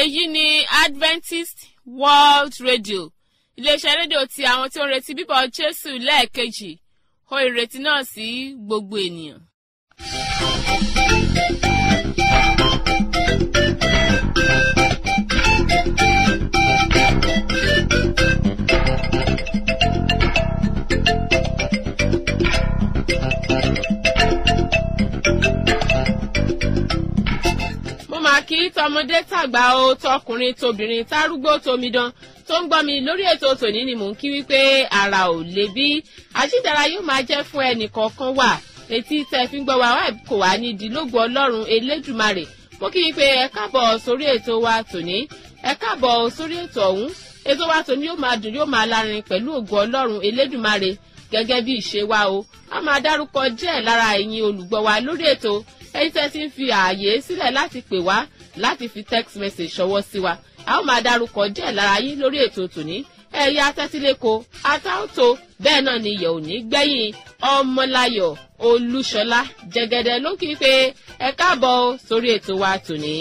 èyí ni adventist world radio iléeṣẹ́ rédíò ti àwọn tí ó ń retí bíbọ̀ jésù lẹ́ẹ̀kejì ó ìrètí náà sí gbogbo ènìyàn. mo máa kí tọmọdé tàgbà o tọkùnrin tobìnrin tárúgbó tomidan tó ń gbọ́ mi lórí ètò tòní ni mò ń kí wípé ara ò lè bí àṣìdára yóò máa jẹ́ fún ẹnì kọ̀ọ̀kan wà etí tẹ́ fi ń gbọ́ wa wá kò wá ní ìdílógún ọlọ́run elédùmarè mo kí wípé ẹ káàbọ̀ sórí ètò wa tòní ẹ káàbọ̀ sórí ètò ọ̀hún ètò wa tòní yóò máa dùn yóò máa lárin pẹ̀lú ògùn ọlọ́run elédùmarè gẹ́gẹ́ bí ìṣe wa o a máa dárúkọ díẹ̀ lára ẹ̀yin olùgbọ́ wa lórí ètò ẹ̀yin tẹ́ ti ń fi ààyè sílẹ̀ láti pè wá láti fi text message ṣọwọ́ sí wa a ó máa dárúkọ díẹ̀ lára yín lórí ètò tòní ẹ̀yà tẹ́tíléko atáòtó bẹ́ẹ̀ náà ni ìyẹ̀ òní gbẹ̀yìn ọmọláyọ̀ olúṣọlá jẹgẹdẹ ló kí pé ẹ káàbọ̀ sórí ètò wa tòní.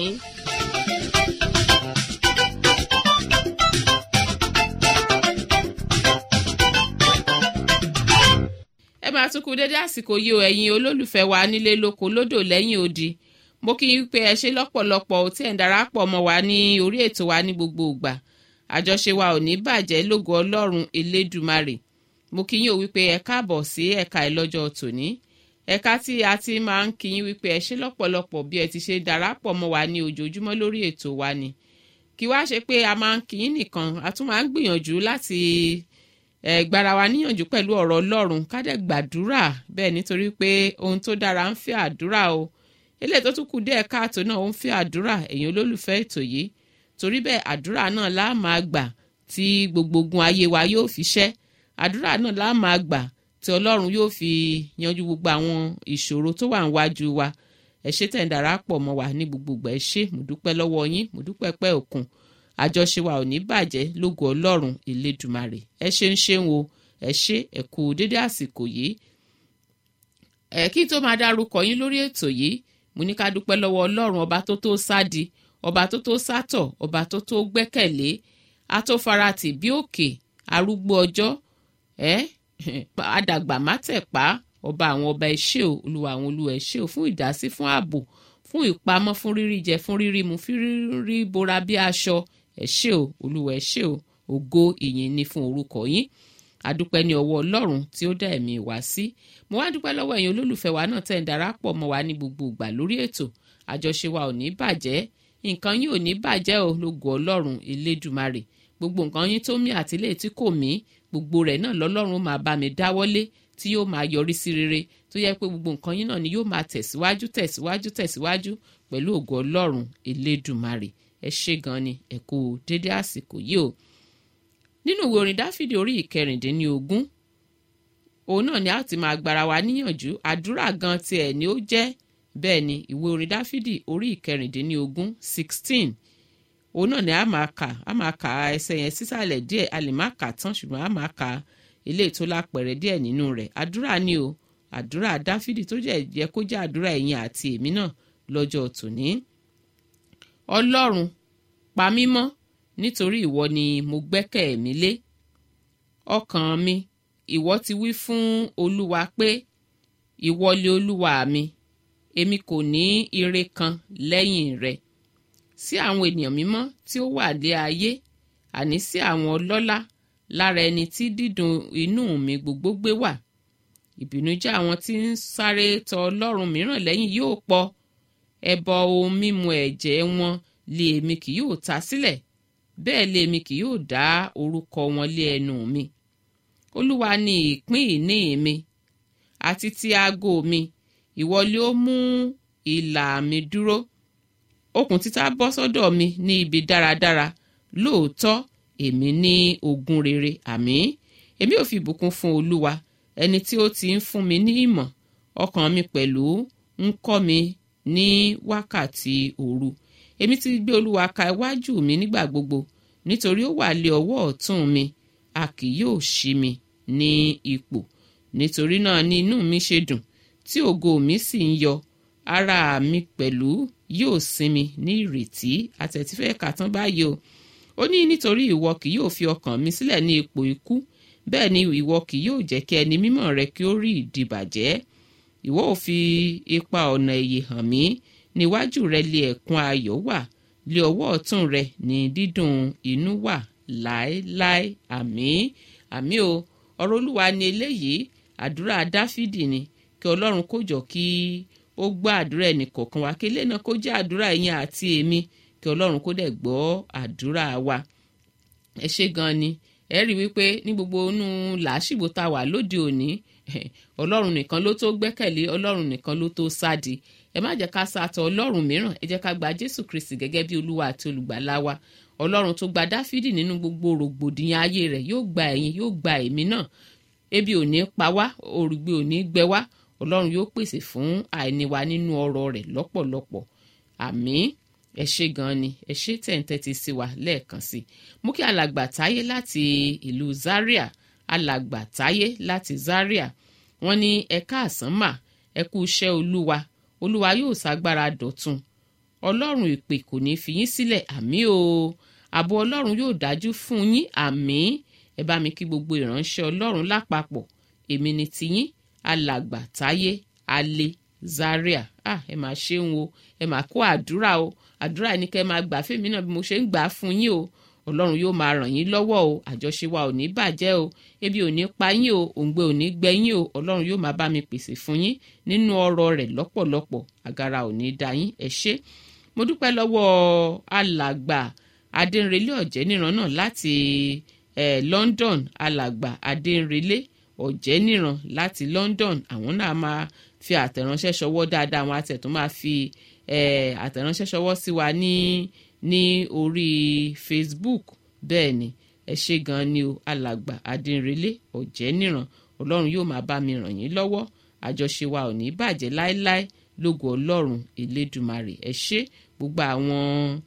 ẹ máa tún kú dédé àsìkò yìí o ẹ̀yin olólùfẹ́ wa nílé lóko lódò lẹ́yìn odi mo kí n pé ẹ ṣe lọ́pọ̀lọpọ̀ tí ẹ̀ ń darapọ̀ mọ́ wa ní orí ètò wa ní gbogbo ìgbà àjọṣe wa ò ní bàjẹ́ lógo ọlọ́run elédùmarè mo kí yín o wípé ẹ káàbọ̀ sí ẹ̀ka ìlọ́jọ́ tòní ẹ̀ka tí a ti máa ń kí yín wípé ẹ ṣe lọ́pọ̀lọpọ̀ bí ẹ ti ṣe darapọ̀ mọ́ wa ní ojoojúmọ́ lórí ètò wa ni kí wá ṣe pé a máa ń kí yín nìkan a tún máa ń gbìyànjú láti ẹ gbára wa níyànjú pẹ̀lú ọ̀rọ̀ ọlọ́run ká dẹ̀ gbàdúrà bẹ́ẹ̀ nítorí pé ohun tó dára ń fẹ́ àdúrà o eléyìí tó tún kù díẹ̀ káàtó náà ó ń fẹ́ àdúrà ẹ̀yin olólùfẹ́ ètò yìí torí bẹ́ẹ̀ àdúrà náà lá máa gbà tí gbogbo ogun ayé wa yóò fi ṣẹ́ àdúrà náà lá máa gbà tí ọlọ́run yóò fi yanjú gbogbo àwọn ìṣòro tó wà níwájú wa ẹ ṣé tẹ̀ ń darapọ̀ mọ́ wa ní gbogbo ìgbà ẹ ṣé mo dúpẹ́ lọ́wọ́ yín mo dúpẹ́ pẹ́ òkun àjọṣe wa ò ní bàjẹ́ lógo ọlọ́run elédùmarè ẹ ṣe ń ṣeun o ẹ ṣé ẹ kú dédé àsìkò yìí ẹ kí tó máa dárúkọ yín lórí ètò yìí mo ní ká dúpẹ́ lọ́wọ́ ọlọ́run ọba tó tó sádi ọba tó tó sátọ̀ ọba tó tó gbẹ́kẹ̀lé atófaratì bí òkè arúgbó ọjọ́ ẹ àdàgbà mátẹ̀pá ọba àwọn ọba ẹṣẹ́ o olúwa àwọn olúwa ẹṣẹ́ o fún ìdásí fún ààbò fún ìpamọ́ fún rírí jẹ fún rírí mu fún rírí bora bí aṣọ ẹṣẹ́ o olúwa ẹṣẹ́ o ògo ìyìn ni fún orúkọ yín adúpẹ́ ní ọwọ́ ọlọ́run tí ó dá ẹ̀mí wá sí mo wá dúpẹ́ lọ́wọ́ ẹ̀yin olólùfẹ́ wa náà tẹ̀ ń darapọ̀ mọ́ wa ní gbogbo ìgbà lórí ètò àjọṣe wa ò ní bàjẹ́ nǹkan yín ò ní bàjẹ́ o lógo ọlọ́run elédùmarè gbogbo nǹkan yín tó mí àtìlé tí kò mí gbogbo rẹ̀ náà lọ́lọ́run máa bá mi dáwọ́lé tí yóò máa yọrí sí rere tó yẹ pé gbogbo nǹkan yín náà ni yóò máa tẹ̀síwájú tẹ̀síwájú tẹ̀síwájú pẹ̀lú ògo ọlọ́run elédùmarè ẹ ṣé gan ni ẹ kú dédé àsìkò yìí o nínú ìwé orin dáfídì orí ìkẹrìndínlógún òun náà ni a ti máa gbára wa níyànjú àdúrà gan tiẹ̀ ni ó jẹ́ bẹ́ẹ̀ ni ìwé orin dáfídì orí ìkẹrìndínlógún sixteen òun náà ni a máa kà a máa kà ẹsẹ̀ yẹn sísàlẹ̀ díẹ̀ a lè má kà tán ṣùgbọ́n a máa kà ilé tó lápẹ̀rẹ̀ díẹ̀ nínú rẹ̀ àdúrà ni o àdúrà dáfídì tó jẹ́ jẹ́ kó jẹ́ àdúrà ẹ̀yin àti èmi náà lọ́jọ́ tòní. ọlọ́run pa mí mọ́ nítorí ìwọ ni mo gbẹ́kẹ̀ mi lé ọkàn mi ìwọ ti wí fún olúwa pé ìwọ lé olúwa mi èmi kò ní ire kan lẹ́yìn rẹ̀ sí àwọn ènìyàn mímọ́ tí ó wà lé ayé àní sí àwọn ọlọ́lá lára ẹni tí dídùn inú mi gbogbo gbé wà ìbìnújẹ́ àwọn tí ń sáré tọ ọlọ́run mìíràn lẹ́yìn yóò pọ̀ ẹbọ ohun mímu ẹ̀jẹ̀ wọn lé èmi kì yóò ta sílẹ̀ bẹ́ẹ̀ lé èmi kì yóò dá orúkọ wọn lé ẹnu mi olúwa ni ìpín ìní mi àti ti aago mi ìwọ lé ó mú ìlà mi dúró okùn títà bọ́ sọ́dọ̀ mi ní ibi dáradára lóòótọ́ èmi ní ogún rere àmín èmi ò fi ìbùkún fún olúwa ẹni tí ó ti ń fún mi ní ìmọ̀ ọkàn mi pẹ̀lú ń kọ́ mi ní wákàtí òru èmi ti gbé olúwa ka iwájú mi nígbà gbogbo nítorí ó wà lé ọwọ́ ọ̀tún mi a kì yóò ṣí mi ní ipò nítorí náà ni inú mi ṣe dùn tí ògo mi sì ń yọ ara mi pẹ̀lú yóò sinmi ní ìrètí àtẹ̀tífẹ́ kàtán báyìí o ó ní nítorí ìwọ kì yóò fi ọkàn mi sílẹ̀ ní ipò ikú bẹ́ẹ̀ ni ìwọ kì yóò jẹ́ kí ẹni mímọ́ rẹ kí ó rí ìdìbàjẹ́ ìwọ ò fi ipa ọ̀nà èyí hàn mí níwájú rẹ lé ẹ̀kún ayọ̀ wà lé ọwọ́ ọ̀tún rẹ ní dídùn inú wà láéláé àmín àmín o ọ̀rọ̀ olúwa ni eléyìí àdúrà dáfídì ni kí ọlọ́run kó jọ kí ó gbọ́ àdúrà ẹnì kọ̀ọ̀kan wa kí eléyìí náà kó jẹ́ àdúrà ẹ̀yin àti èmi kí ọlọ́run kó dẹ̀ gbọ́ àdúrà wa ẹ ṣé gan ni ẹ rí wípé ní gbogbo inú làásìgbò tá a wà lóde òní ọlọ́run nìkan ló tó gbẹ́kẹ̀lé ọlọ́run nìkan ló tó sádi ẹ má jẹ́ ká sàtọ̀ ọlọ́run mìíràn ẹ jẹ́ ká gba jésù kristi gẹ́gẹ́ bí olúwa àti olùgbàlà wa ọlọ́run tó gba dáfídì nínú gbogbo rògbòdìyàn ayé rẹ̀ yóò gba ẹ̀yin yóò gba èmi náà ebi ò ní pa wá òrùgbé ò ní gbẹ wá ọlọ́run yóò pèsè fún àìní wa nínú ọrọ̀ rẹ̀ lọ́pọ̀lọpọ̀ àmín ẹ ṣé gan ni ẹ ṣé tẹ̀ǹtẹ̀tì sí wa lẹ́ẹ̀kan sí i mú kí alàgbà táyé láti ìlú zaria alàgbà táyé láti zaria wọ́n ní ẹ káàsán mà ẹ kú iṣẹ́ olúwa olúwa yóò ṣàgbára dọ̀tun ọlọ́run ìpè kò ní fi yín sílẹ̀ àmín o ààbò ọlọ́run yóò dájú fún yín àmín ẹ bá mi kí gbogbo ìránṣẹ́ ọlọ́run lápapọ̀ èmi ni tiyín alàgbà táyé alẹ́ zaria ah ẹ máa ṣeun o ẹ máa kó àdúrà o àdúrà ẹni kẹ́ máa gbà fèmí náà bí mo ṣe ń gbà á fún yín o ọlọ́run yóò máa ràn yín lọ́wọ́ o àjọṣe wa ò ní bàjẹ́ o ebi ò ní pa yín o òǹgbẹ ò ní gbẹ yín o ọlọ́run yóò máa bá mi pèsè fún yín nínú ọrọ̀ rẹ̀ lọ́pọ̀lọpọ̀ àgàrà ò ní da yín ẹ ṣé mo dúpẹ́ lọ́wọ́ alàgbà adéǹrelé ọ̀jẹ́níran náà láti eh, London alàgbà adéǹrelé ọ̀jẹ́níran láti London àwọn náà máa fi àtẹ̀ránṣẹ́ ṣọwọ́ dáadáa àwọn àtẹ̀tún máa fi àtẹ̀ránṣẹ́ ṣọwọ́ sí wa ní ní orí Facebook bẹ́ẹ̀ ni ẹ ṣé gan ni o alàgbà adínrelé ọ̀jẹ́níran ọlọ́run yóò máa bá mi ràn yín lọ́wọ́ àjọṣe wa ò ní bàjẹ́ láéláé lógo ọlọ́run elédùmarè ẹ ṣé gbogbo àwọn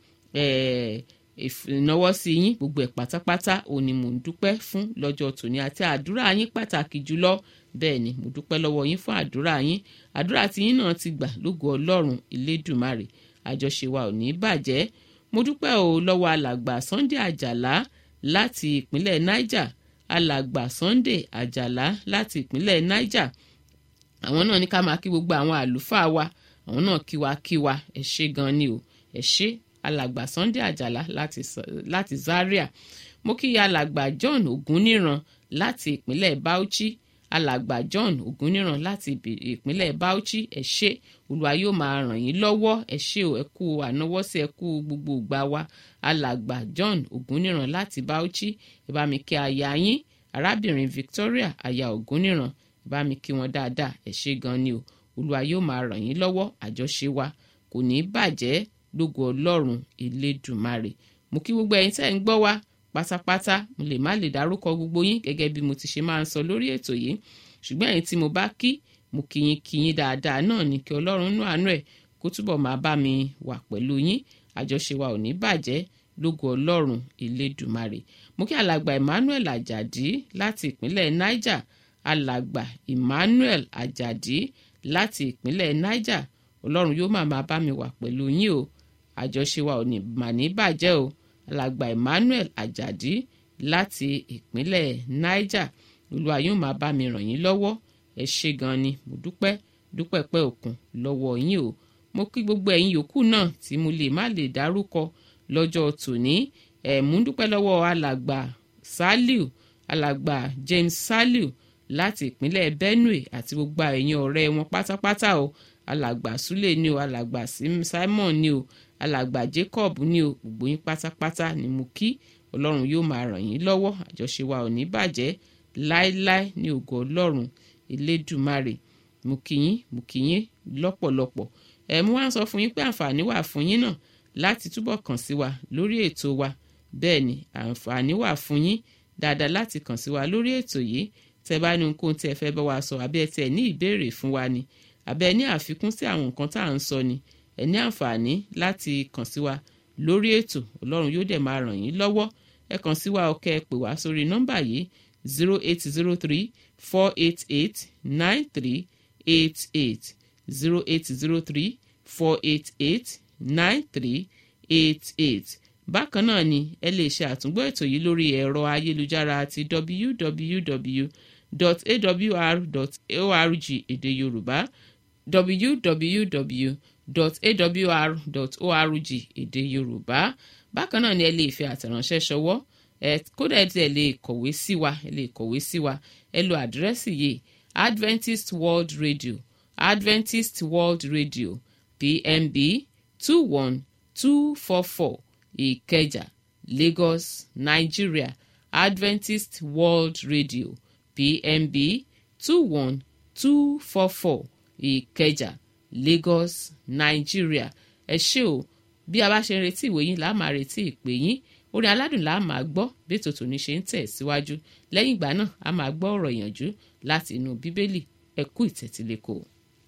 ìnáwó sí yín gbogbo ẹ̀ pátápátá òní mò ń dúpẹ́ fún lọ́jọ́ tòní àti àdúrà yín pàtàkì jùlọ bẹ́ẹ̀ ni mo dúpẹ́ lọ́wọ́ yín fún àdúrà yín àdúrà tí yín náà ti gbà lógo ọlọ́run elédùmarè àjọṣe wa ò ní bàjẹ́ mo dúpẹ́ o lọ́wọ́ alàgbà Sunday Àjàlá láti ìpínlẹ̀ Niger alàgbà Sunday Àjàlá láti ìpínlẹ̀ Niger àwọn náà ní ká máa kí gbogbo àwọn àlùfáà wa àwọn náà kí wa kí wa ẹ ṣé gan ni o ẹ ṣé alàgbà Sunday Àjàlá láti, láti Zaria mo kí alàgbà John Ògúnníran láti ìpínlẹ̀ Bauchi alàgbà John Ògúnníran láti ìpínlẹ̀ Bauchi ẹ ṣé Olúwa yóò máa ràn yín lọ́wọ́ ẹ ṣé o ẹ kú ànáwọ́sí ẹ kú gbogbo ìgbà wa alàgbà John Ògúnníran láti Bauchi ẹ bá mi kí aya yín arábìnrin Victoria aya Ògúnníran ẹ bá mi kí wọn dáadáa ẹ ṣé gan ni o Olúwa yóò máa ràn yín lọ́wọ́ àjọṣe wa kò ní bàjẹ́ lógo Ọlọ́run Elédùmarè mo kí gbogbo ẹ̀yin tẹ́ ń gbọ́ wa pátápátá mo lè má lè dárúkọ gbogbo yín gẹ́gẹ́ bí mo ti ṣe máa ń sọ lórí ètò yìí ṣùgbọ́n ẹ̀yin tí mo bá kí mo kí yín kí yín dáadáa náà ní kí ọlọ́run nú àánú ẹ̀ kó túbọ̀ máa bá mi wà pẹ̀lú yín àjọṣe wa ò ní bàjẹ́ lógo ọlọ́run elédùmarè mo kí alàgbà Emmanuel Ajadi láti ìpínlẹ̀ Niger alàgbà Emmanuel Ajadi láti ìpínlẹ̀ Niger ọlọ́run yóò máa máa bá mi wà pẹ̀lú yín o àjọṣe wa ò ní mà ní bàjẹ́ o alàgbà Emmanuel Ajadi láti ìpínlẹ̀ Niger olúwa yóò máa bá mi ràn yín lọ́wọ́ ẹ ṣé gan ni mo dúpẹ́ dúpẹ́ pẹ́ òkun lọ́wọ́ yín o mo kí gbogbo ẹ̀yin yòókù náà tí mo lè má lè dárúkọ lọ́jọ́ tòní ẹ̀ mú dúpẹ́ lọ́wọ́ alàgbà Saliu alàgbà James Saliu láti ìpínlẹ̀ Benue àti gbogbo ẹ̀yin ọ̀rẹ́ wọn pátápátá o alàgbà Sule ni o alàgbà Simon ni o alàgbà Jacob ni o gbogbo yín pátápátá ni mo kí ọlọ́run yóò máa ràn yín lọ́wọ́ àjọṣe wa ò ní bàjẹ́ láéláé ní ògo ọlọ́run elédùmarè mo kí yín mo kí yín lọ́pọ̀lọpọ̀ ẹ̀ mú wá ń sọ fún yín pé àǹfààní wà fún yín náà láti túbọ̀ kàn sí wa lórí ètò wa bẹ́ẹ̀ ni àǹfààní wà fún yín dáadáa láti kàn sí wa lórí ètò yìí tẹ́ bá ní ohunkóhun tí ẹ fẹ́ bá wa sọ àbí ẹ tiẹ̀ ní ìbéèrè fún wa ni àbí ẹ ní àfikún sí àwọn nǹkan tá à ń sọ ni ẹ ní àǹfààní láti kàn sí wa lórí ètò ọlọ́run yóò dẹ̀ máa ràn yín lọ́wọ́ ẹ kàn sí wa ọkẹ́ ẹ pè wá sórí nọ́mbà yìí zero eight zero three four eight eight nine three eight eight zero eight zero three four eight eight nine three eight eight bákan náà ni ẹ lè ṣe àtúngbọ́ ètò yìí lórí ẹ̀rọ ayélujára àti www.awr.org èdè yorùbá www.awr.org èdè yorùbá bákan náà ni ẹ lè fi àtẹ̀ránṣẹ́ ṣọwọ́ ẹ kódà ẹ tiẹ̀ lè kọ̀wé sí wa ẹ lè kọ̀wé sí wa ẹ lo àdírẹ́sì yìí adventist world radio adventist world radio pmb two one two four four ìkẹjà lagos nigeria adventist world radio pmb two one two four four ìkẹjà lagos nigeria ẹ ṣé o bí a bá ṣe ń retí ìwé yín là á máa retí ìpè yín orin aládùn là á máa gbọ́ bí ètò tòní ṣe ń tẹ̀ síwájú lẹ́yìn ìgbà náà a máa gbọ́ ọ̀rọ̀ ìyànjú láti inú bíbélì ẹ kú ìtẹ̀tílẹ́kọ̀ọ́.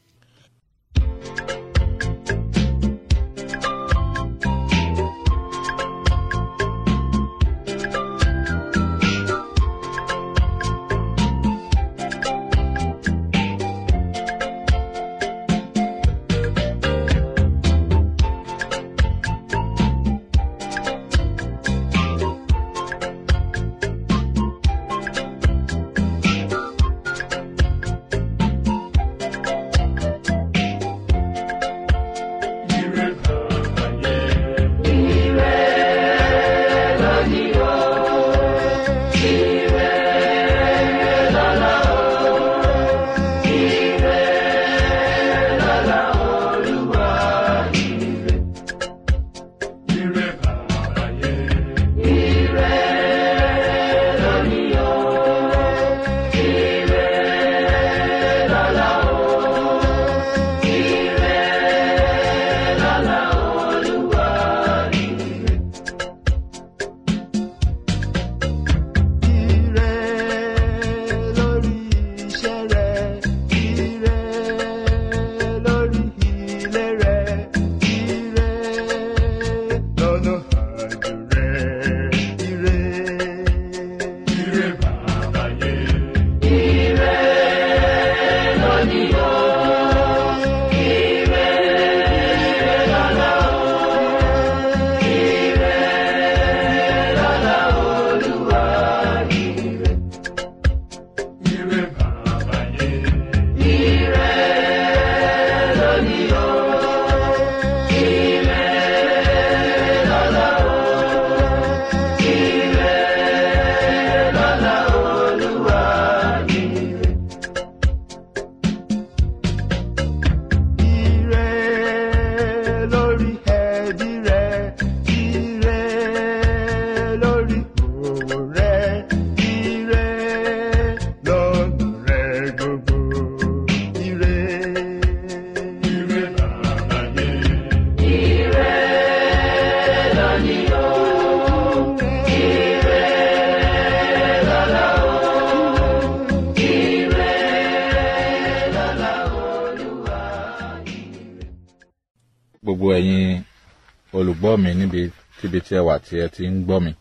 gbogbo ẹ̀yin olùgbọ́ mi níbi tíbi tí ẹ wà tí ẹ ti ń gbọ́ mi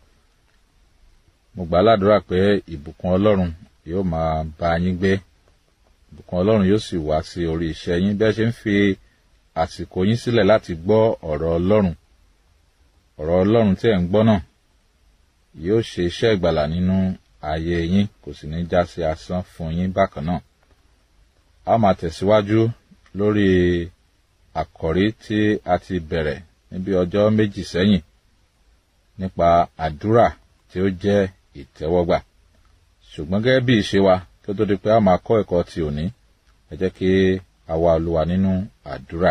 mo gbà ládùúrà pé ìbùkún ọlọ́run yóò máa bá yín gbé ìbùkún ọlọ́run yóò sì wá sí orí iṣẹ́ yín bẹ́ẹ̀ ṣe ń fi àsìkò yín sílẹ̀ láti gbọ́ ọ̀rọ̀ ọlọ́run ọ̀rọ̀ ọlọ́run tí ẹ̀ ń gbọ́ náà yóò ṣe iṣẹ́ ìgbàlà nínú ayé yín kò sì ní já sí asán fún yín bákan náà a máa tẹ̀síwájú lórí àkọ́rí tí a ti bẹ̀rẹ̀ níbi ọjọ́ méjì sẹ́yìn nípa àdúrà tí ó jẹ́ ìtẹ́wọ́gbà ṣùgbọ́n gẹ́gẹ́ bí ìṣe wa tó tó di pé a máa kọ́ ẹ̀kọ́ ti òní ẹ jẹ́ kí a wá olúwa nínú àdúrà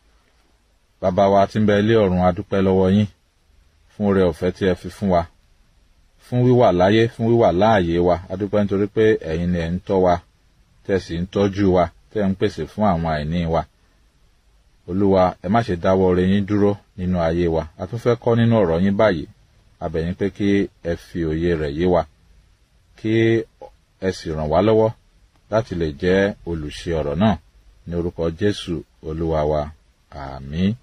bàbá wa tí ń bẹ ilé ọ̀run a dúpẹ́ lọ́wọ́ yín fún oore ọ̀fẹ́ tí ẹ fi fún wa fún wíwà láyé fún wíwà láàyè wa a dúpẹ́ nítorí pé ẹ̀yin ni ẹ̀ ń tọ́ wa tẹ́ sì ń tọ́jú wa tẹ́ ń pèsè fún àwọn àìní wa olúwa ẹ má ṣe dáwọ́ oore yín dúró nínú ayé wa a tún fẹ́ kọ́ nínú ọ̀rọ̀ yín báyìí a bẹ̀ yín pé kí ẹ fi òye rẹ̀ yé wa kí ẹ sì ràn wá lọ́wọ́ láti lè jẹ́ olùṣe ọ̀rọ̀ náà ní orúkọ jésù olúwa wa àmín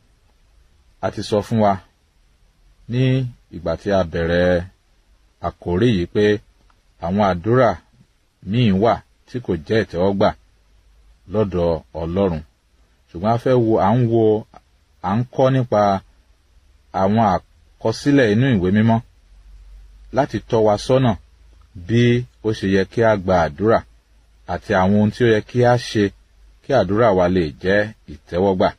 a ti sọ fún wa ní ìgbà tí a bẹ̀rẹ̀ àkórí yìí pé àwọn àdúrà míì wà tí kò jẹ́ ìtẹ́wọ́gbà lọ́dọ̀ ọlọ́run ṣùgbọ́n a fẹ́ wo à ń wo à ń kọ́ nípa àwọn àkọsílẹ̀ inú ìwé mímọ́ láti tọ́ wa sọ́nà bí ó ṣe yẹ kí a gba àdúrà àti àwọn ohun tí ó yẹ kí a ṣe kí àdúrà wa lè jẹ́ ìtẹ́wọ́gbà.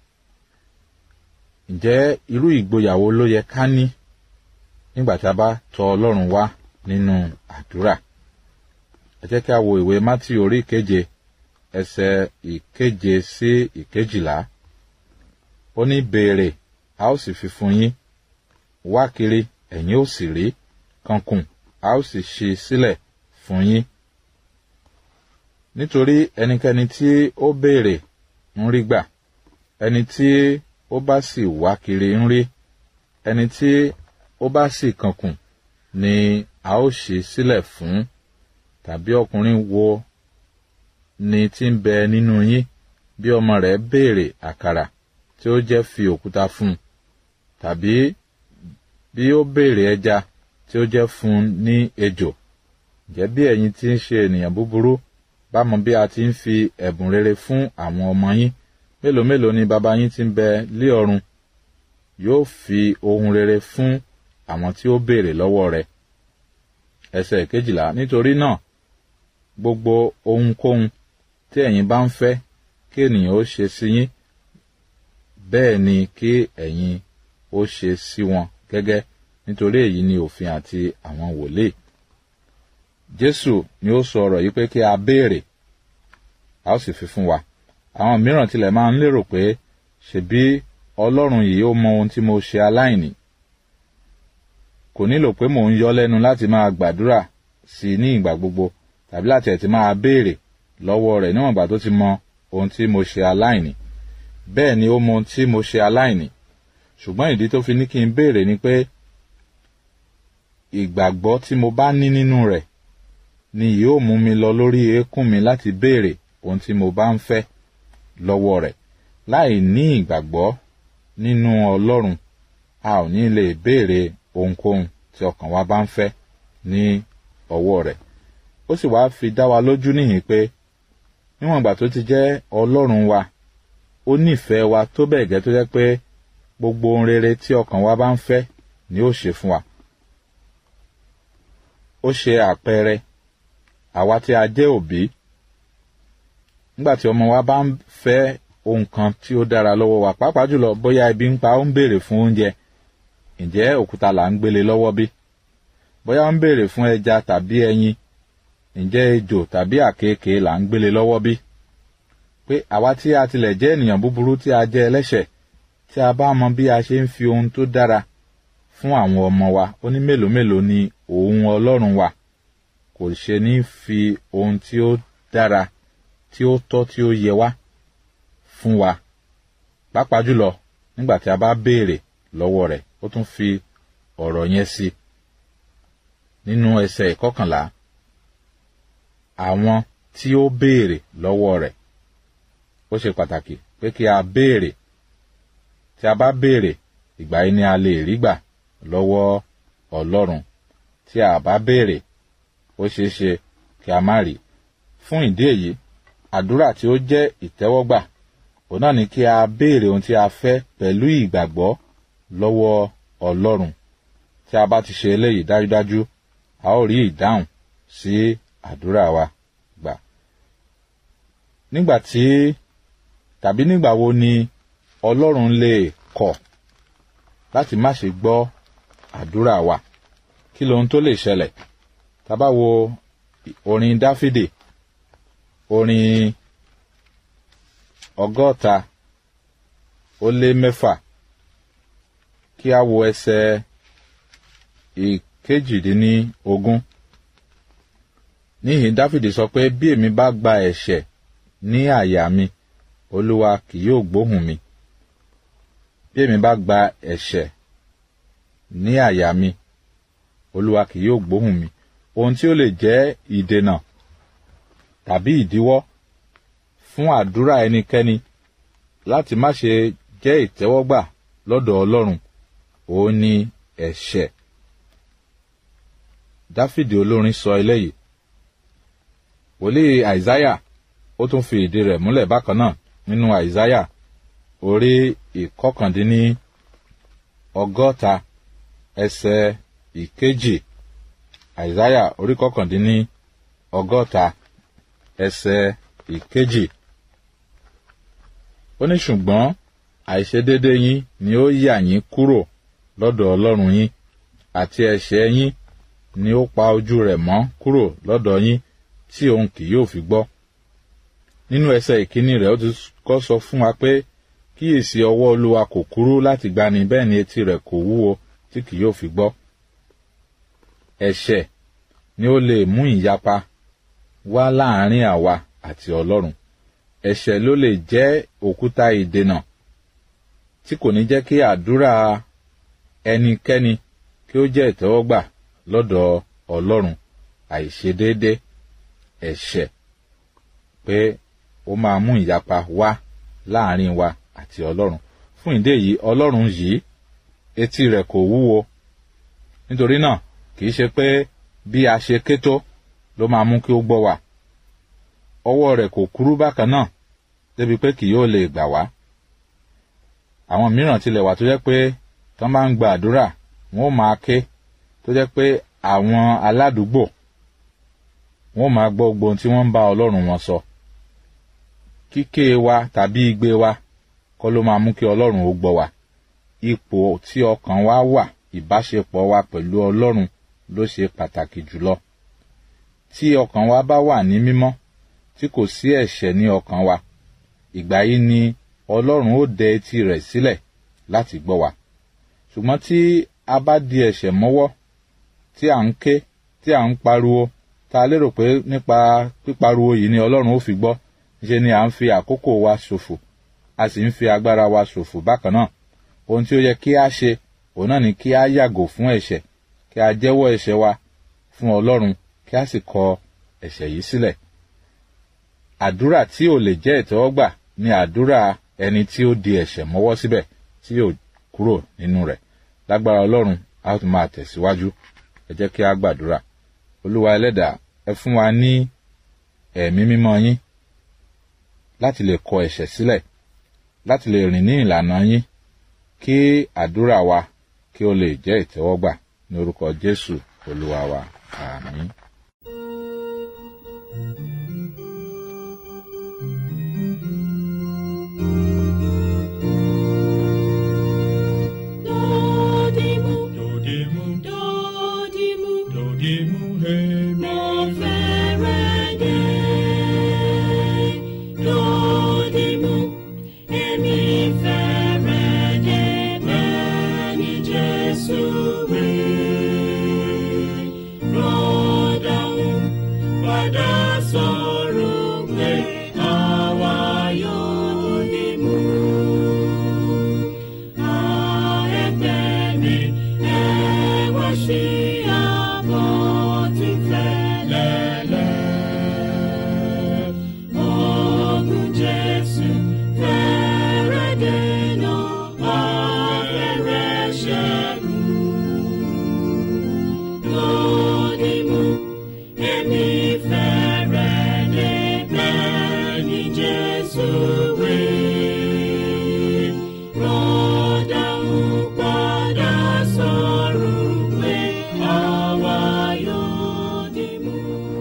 ǹjẹ́ irú ìgboyàwó ló yẹ ká ní nígbà tí a bá tọ̀ ọlọ́run wá nínú àdúrà? ẹ jẹ́ kí a wo ìwé mátì orí ìkeje ẹsẹ̀ ìkeje sí ìkejìlá. ó ní béèrè a ó sì fi fún yín wá kiri ẹ̀yin ó sì rí kankùn a ó sì ṣí sílẹ̀ fún yín. nítorí ẹnikẹ́ni tí ó béèrè ń rí gbà ẹni tí ó bá sì wá kiri ń rí ẹni tí ó bá sì kankùn ni a ó ṣí sílẹ̀ fún tàbí ọkùnrin wo ni tí ń bẹ nínú yín bí ọmọ rẹ̀ béèrè àkàrà tí ó jẹ́ fi òkúta fún un tàbí bí ó béèrè ẹja tí ó jẹ́ fún un ní ejò ǹjẹ́ bí ẹ̀yin tí ń ṣe ènìyàn búburú bá mọ bí a ti ń fi ẹ̀bùn rere fún àwọn ọmọ yín mélòó mélòó ni baba yín ti ń bẹ lé ọ̀run yóò fi ohun rere fún àwọn tí ó béèrè lọ́wọ́ rẹ̀ ẹsẹ̀ kejìlá nítorí náà gbogbo ohunkóhun tí ẹ̀yin bá ń fẹ́ kí ènìyàn ó ṣe sí yín bẹ́ẹ̀ ni kí ẹ̀yin ó ṣe sí wọn gẹ́gẹ́ nítorí èyí ni òfin àti àwọn wòlíì. Jésù ni ó sọ ọ̀rọ̀ yìí pé kí a béèrè a ó sì fi fún wa. Àwọn mìíràn tilẹ̀ máa ń lérò pé ṣebí Ọlọ́run yìí ó mọ ohun tí mo ṣe aláìní. Kò nílò pé mò ń yọ lẹ́nu láti máa gbàdúrà sí i ní ìgbà gbogbo tàbí láti ẹ̀ ti máa béèrè lọ́wọ́ rẹ̀ níwọ̀n ìgbà tó ti mọ ohun tí mo ṣe aláìní. Bẹ́ẹ̀ ni ó mọ ohun tí mo ṣe aláìní. Ṣùgbọ́n ìdí tó fi ní kí n béèrè ni pé ìgbàgbọ́ tí mo bá ní nínú rẹ̀ ni yóò mú mi lọ lórí eékún mi láti béèrè ohun tí mo bá ń fẹ́ lọ́wọ́ rẹ̀ láì ní ìgbàgbọ́ nínú Ọlọ́run a ò ní lè béèrè ohunkóhun tí ọkàn wa bá ń fẹ́ ní ọwọ́ rẹ̀ ó sì wá fi dá wa lójú níhìn pé níwọ̀n ìgbà tó ti jẹ́ Ọlọ́run wa ó nífẹ̀ẹ́ wa tó bẹ́ẹ̀ gẹ́ tó jẹ́ pé gbogbo ohun rere tí ọkàn wa bá ń fẹ́ ni ó ṣe fún wa ó ṣe àpẹẹrẹ àwa tí a jẹ́ òbí nígbà tí ọmọ wa bá ń fẹ́ ohun kan tí ó dára lọ́wọ́ wa pàápàá jùlọ bóyá ebi ń pa ó ń béèrè fún oúnjẹ ǹjẹ́ òkúta là ń gbélé lọ́wọ́ bí bóyá ó ń béèrè fún ẹja tàbí ẹyin ǹjẹ́ ejò tàbí àkekèé là ń gbélé lọ́wọ́ bí pé àwa tí a tilẹ̀ jẹ́ ènìyàn búburú tí a jẹ́ ẹlẹ́ṣẹ̀ tí a bá mọ bí a ṣe ń fi ohun tó dára fún àwọn ọmọ wa ó ní mélòó mélòó ni òun ọlọ́run wa kò ṣe ní fi ohun tí ó dára tí ó tọ́ tí ó yẹ wá fún wa pàápàá jùlọ nígbà tí a bá béèrè lọ́wọ́ rẹ̀ ó tún fi ọ̀rọ̀ yẹn sí nínú ẹsẹ̀ ìkọkànlá àwọn tí ó béèrè lọ́wọ́ rẹ̀ ó ṣe pàtàkì pé kí a béèrè tí a bá béèrè ìgbà yìí ni a lè rí gbà lọ́wọ́ Ọlọ́run tí a bá béèrè ó ṣeé ṣe kí a má rí fún ìdí èyí àdúrà tí ó jẹ́ ìtẹ́wọ́gbà òun náà ni kí a béèrè ohun tí a fẹ́ pẹ̀lú ìgbàgbọ́ lọ́wọ́ Ọlọ́run tí a bá ti ṣe eléyìí dájúdájú a ó rí ìdáhùn sí àdúrà wa gbà nígbà tí tàbí nígbà wo ni Ọlọ́run lè kọ̀ láti má ṣe gbọ́ àdúrà wa kí lohun tó lè ṣẹlẹ̀ tá bá wo orin Dáfídì orin ọgọ́ta ó lé mẹ́fà kí a wo ẹsẹ̀ ìkejìdínlógún níhìn Dáfídì sọ pé bí èmi bá gba ẹ̀ṣẹ̀ ní àyà mi Olúwa kì yóò gbóhùn mi bí èmi bá gba ẹ̀ṣẹ̀ ní àyà mi Olúwa kì yóò gbóhùn mi ohun tí ó lè jẹ́ ìdènà tàbí ìdíwọ́ fún àdúrà ẹnikẹ́ni láti má ṣe jẹ́ ìtẹ́wọ́gbà lọ́dọ̀ Ọlọ́run òun ni ẹ̀ṣẹ̀ Dáfídì olórin sọ eléyìí wòlíì Àìsáyà ó tún fi ìdí rẹ̀ múlẹ̀ bákan náà nínú Àìsáyà orí ìkọkàndínní ọgọ́ta ẹsẹ̀ ìkejì àìsáyà orí kọkàndínní ọgọ́ta ẹsẹ̀ ìkejì ó ní ṣùgbọ́n àìṣedédé yín ni ó yà yín kúrò lọ́dọ̀ ọlọ́run yín àti ẹ̀ṣẹ̀ yín ni ó pa ojú rẹ̀ mọ́ kúrò lọ́dọ̀ yín tí òun kì yóò fi gbọ́. nínú ẹsẹ̀ ìkíní rẹ̀ ó ti kọ́ sọ fún wa pé kíyèsí ọwọ́ olúwa kò kúrú láti gbani bẹ́ẹ̀ ni etí rẹ̀ kò wúwo tí kì yóò fi gbọ́. ẹ̀ṣẹ̀ ni ó lè mú ìyapa wá láàrin àwa àti ọlọ́run ẹ̀ṣẹ̀ ló lè jẹ́ òkúta ìdènà tí kò ní jẹ́ kí àdúrà ẹnikẹ́ni kí ó jẹ́ ìtẹ́wọ́gbà lọ́dọ̀ ọlọ́run àìṣedéédé ẹ̀ṣẹ̀ pé ó máa mú ìyapa wá láàrin wa àti ọlọ́run fún ìdí èyí ọlọ́run yìí etí rẹ̀ kò wúwo nítorí náà kì í ṣe pé bí a ṣe ké tó ló máa mú kí ó gbọ́ wa ọwọ́ rẹ̀ kò kúrú bákan náà débi pé kì yóò lè gbà wá àwọn mìíràn tilẹ̀ wà tó jẹ́ pé tán bá ń gba àdúrà wọn ó máa ké tó jẹ́ pé àwọn aládùúgbò wọn ó máa gbọ́ gbogbo ohun tí wọ́n ń bá ọlọ́run wọn sọ kíké wa tàbí igbe wa kọ́ ló máa mú kí ọlọ́run ó gbọ́ wa ipò tí ọkàn wa wà ìbáṣepọ̀ wa pẹ̀lú ọlọ́run ló ṣe pàtàkì jùlọ tí ọkàn wa bá wà ní mímọ́ tí kò sí ẹ̀ṣẹ̀ ní ọkàn wa ìgbà yìí ni ọlọ́run ó dẹ etí rẹ̀ sílẹ̀ láti gbọ́ wa ṣùgbọ́n tí a bá di ẹ̀ṣẹ̀ mọ́wọ́ tí à ń ké tí à ń pariwo ta lérò pé nípa pípariwo yìí ni ọlọ́run ó fi gbọ́ ṣe ni à ń fi àkókò wa ṣòfò a sì ń fi agbára wa ṣòfò bákan náà ohun tí ó yẹ kí a ṣe òun náà ni kí a yàgò fún ẹ̀ṣẹ̀ kí a jẹ́wọ́ ẹ̀ṣẹ̀ wa fún ọlọ́run kí a sì kọ ẹ̀ṣẹ̀ yìí sílẹ̀ àdúrà tí ò lè jẹ́ ìtẹ́wọ́gbà ni àdúrà ẹni tí ó di ẹ̀ṣẹ̀ mọ́wọ́ síbẹ̀ tí yóò kúrò nínú rẹ̀ lágbára ọlọ́run a ó tún máa tẹ̀síwájú ẹ jẹ́ kí a gbàdúrà olúwa ẹlẹ́dàá ẹ fún wa ní ẹ̀mí mímọ́ yín láti lè kọ ẹ̀ṣẹ̀ sílẹ̀ láti lè rìn ní ìlànà yín kí àdúrà wa kí ó lè jẹ́ ìtẹ́wọ́gbà ní orúkọ jésù olúwa wa àmín. Dodimu, Dodimu, dodimu, dodimu, hemi, mo fẹ́rẹ̀ dé. Dodimu, èmi fẹ́rẹ̀ dé bẹ́ẹ̀ ni Jésù wí. Rọ́dàún padà sọ̀rọ̀ pé àwa yóò dìmú. Jesus, we rọ́dà ń padà sọ̀rọ̀ pé àwa yóò dìmú.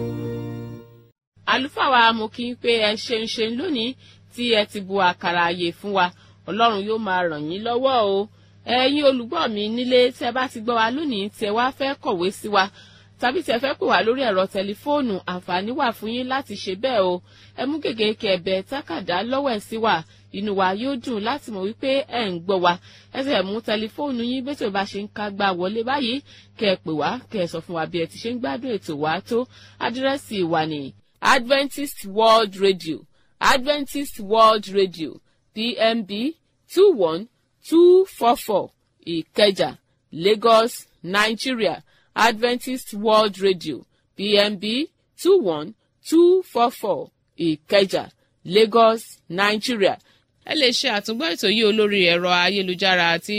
àlùfáà wa mo kí n pé ẹ ṣeun ṣeun lónìí tí ẹ ti bu àkàrà àyè fún wa ọlọ́run yóò máa ràn yín lọ́wọ́ o ẹ̀yin olùgbọ́ mi nílé tí ẹ bá ti gbọ́ wa lónìí tí ẹ wá fẹ́ kọ̀wé sí wa tàbí tí ẹ fẹ́ pè wá lórí ẹ̀rọ tẹlifóònù àǹfààní wà fún yín láti ṣe bẹ́ẹ̀ o ẹ mú gègé kẹ̀bẹ̀ tákàdá lọ́wọ́ ẹ̀ sí wa inú wa yóò dùn láti mọ̀ wípé ẹ̀ ń gbọ́ wa ẹ sì mú tẹlifóònù yín bí tó bá ṣe ń ká gbà wọlé báyìí kẹ́ ẹ pè wá kẹ́ ẹ sọ fún wa bí ẹ ti ṣe ń gbádùn ètò wa tó àdírẹ́sì wa ní Adventist World Radio Adventist World Radio PMB two one two four four Ìkẹjà Lagos Nigeria Adventist World Radio PMB two one two four four Ìkẹjà Lagos Nigeria. ẹ lè ṣe àtúngbọ́ ètò yìí olórí ẹ̀rọ ayélujára àti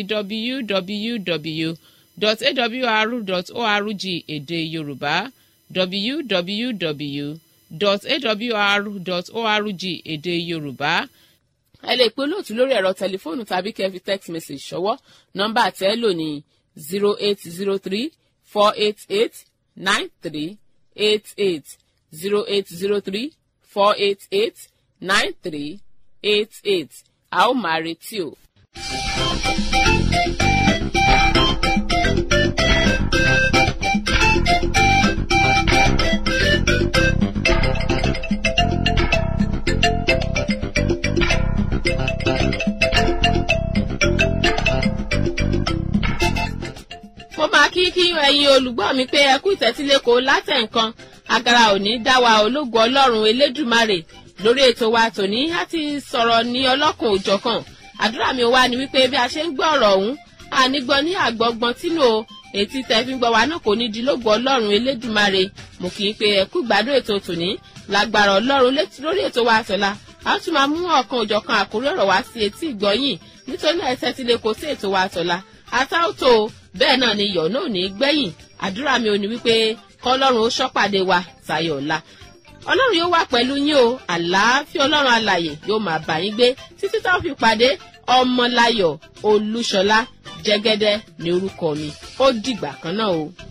www.awr.org èdè Yorùbá www.awr.org èdè Yorùbá ẹ lè pe olóòtú lórí ẹ̀rọ tẹlifóònù tàbí kẹ́ fi text message ṣọwọ́ nọ́mbà tẹ́ ẹ lò ní zero eight zero three four eight eight nine three eight eight zero eight zero three four eight eight nine three eight eight a ó máa retí o. mo máa kí kí ẹ̀yin olùgbọ́ mi pé ẹ kú ìtẹ́tíléko látẹ̀ǹkan agara òní dá wa ológun ọlọ́run elédùmarè lórí ètò wa tòní á ti sọ̀rọ̀ ní ọlọ́kùn òjọ̀kan àdúrà mi wá ni wípé bí a ṣe ń gbọ́ ọ̀rọ̀ ọ̀hún ànígbọ́ ní àgbọ̀gbọ́n tínú o ètí tẹ̀fín gbọ́ wa náà kò ní di lógun ọlọ́run elédùmarè mo kì í pe ẹ kú ìgbádùn ètò tòní lágbára ọlọ́run lórí ètò wa àtọ̀la a tún máa mú ọ̀kan òjọ̀kan àkórí ọ̀rọ̀ wá sí etí ìgbọ́yìn nítorí náà ẹ tẹ́tíléko sí ètò wa àtọ̀la àtàwòtò bẹ́ẹ̀ náà ni iyọ̀ náà ní gbẹ̀yìn àdúrà mi ò ní wípé kọ́lọ́run ó ṣọ́pàdé wa tayọ̀ ọ̀la ọlọ́run yóò wà pẹ̀lú yín o àlàáfíà ọlọ́run alàyè yóò máa bá yín gbé títí táwọn fi pàdé ọmọláyọ̀ olúṣọlá jẹ́gẹ́dẹ́ ní orúkọ mi ó dìgbà kan náà o.